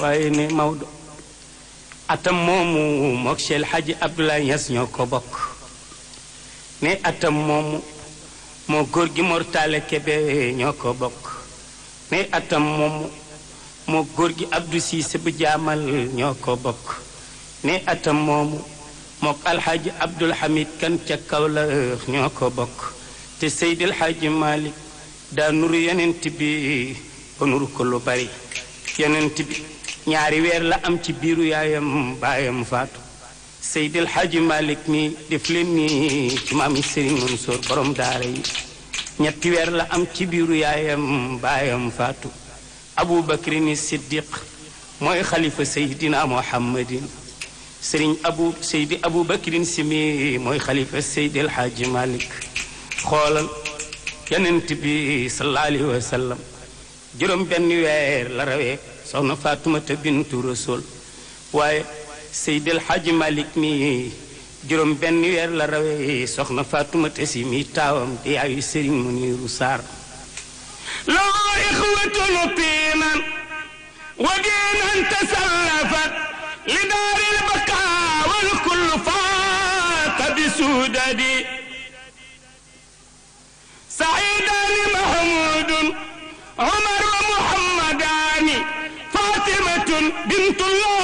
waaye ne Maodo atam moomu mook Cheikh Hadji Abdoulaye Niass ñoo ko bokk ne atam moomu moo góor gi Mortale Kebe ñoo ko bokk ne atam moomu moo góor gi Abdou Cissé bu jaamal ñoo ko bokk ne atam moomu mook alxaaji Abdul Hamid kan ca Kawlax ñoo ko bokk te Seydil Hadji Malick daa nuru yonent bi ba nuru ko lu bari yonent bi ñaari weer la am ci biiru yaayam baayam faatu Seydil Hadji Malick mi def leen ni ci maami Serigne Mansour borom daara yi ñetti weer la am ci biiru yaayam baayam faatu Aboubacry ni Siddiq mooy xalifa Seydina Muhammadin Serigne Abu Seydi Aboubacry si mi mooy xalifa Seydil Hadji Malick xoolal yonent bi sallallahu alayhi wa sallam juróom benn weer la rawee soxna Faatumata bintu Rasul waaye Seydil Hadji Malick mi juróom benn weer la rawee soxna Faatumata si mi taawam di yaayu Serigne Muniru Sarr loo ixwatun tiinan wa diinan tasallafat li daaril bakaa wal kullu faata bi suudadi سعيدان محمود عمر ومحمدان فاطمة بنت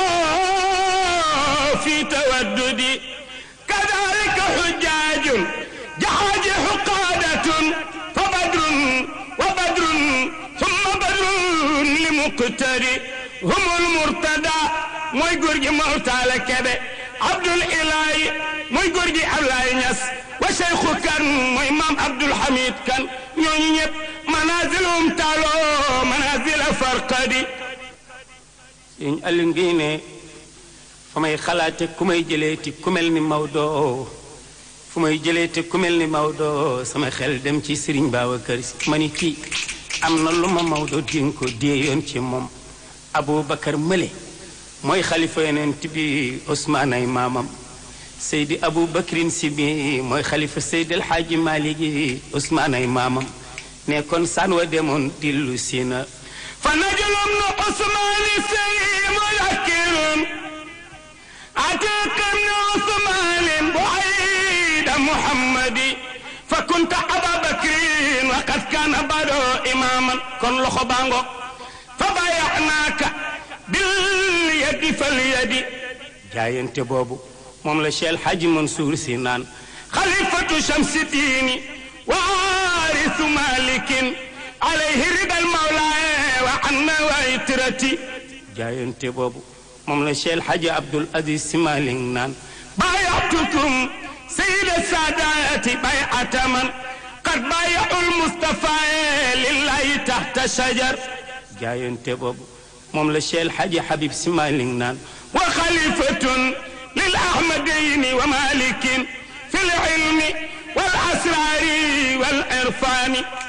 الله في تودد كذلك حجاج جحاج حقادة فبدر وبدر ثم بدر لمقتدي هم المرتدى موي غورجي موتال كبه عبد الاله موي غورجي ablaye ñas wa cheikhu kan mooy maam abdul hamid kan ñooñu ñëpp manazilum taalo manazila farqadi sëñ Aliou ngi ne fa may xalaate ku may jëleeti ku mel ni Maodo fu may jëleeti ku mel ni Maodo sama xel dem ci Serigne Babacar Si ma ni kii am na lu ma Maodo din ko déeyoon ci moom Aboubacar Mële mooy xalifa yonent bi Ousmane ay maamam Seydi Aboubacrin Si bi mooy xalifa Seydi El Hadji Malick Ousmane ay maamam ne kon san wa demoon dillu si na fa najulum nu Ousmane sey mulakirun atiqam nu Ousmane buayda Muhammadi fa kunta Ababacrin wa qad kana bado imaman kon loxo bango fa bayanaaka bil yadi fal yadi jaayante boobu moom la Cheikh Hadji Mansour si naan xalifatu shamsi diini waarisu malikin alayhi ridal mawla wa anna wa itrati jaayante boobu moom la Cheikh Hadji Abdoul Aziz Si Malik naan baayatukum sayida saadaati bayata man qad baayaul Mustafa lillahi taxta shajar jaayante boobu moom la Cheikh Hadji Habib Si Malik naan wa xalifatun للأحمدين ومالك في العلم والأسرار والعرفان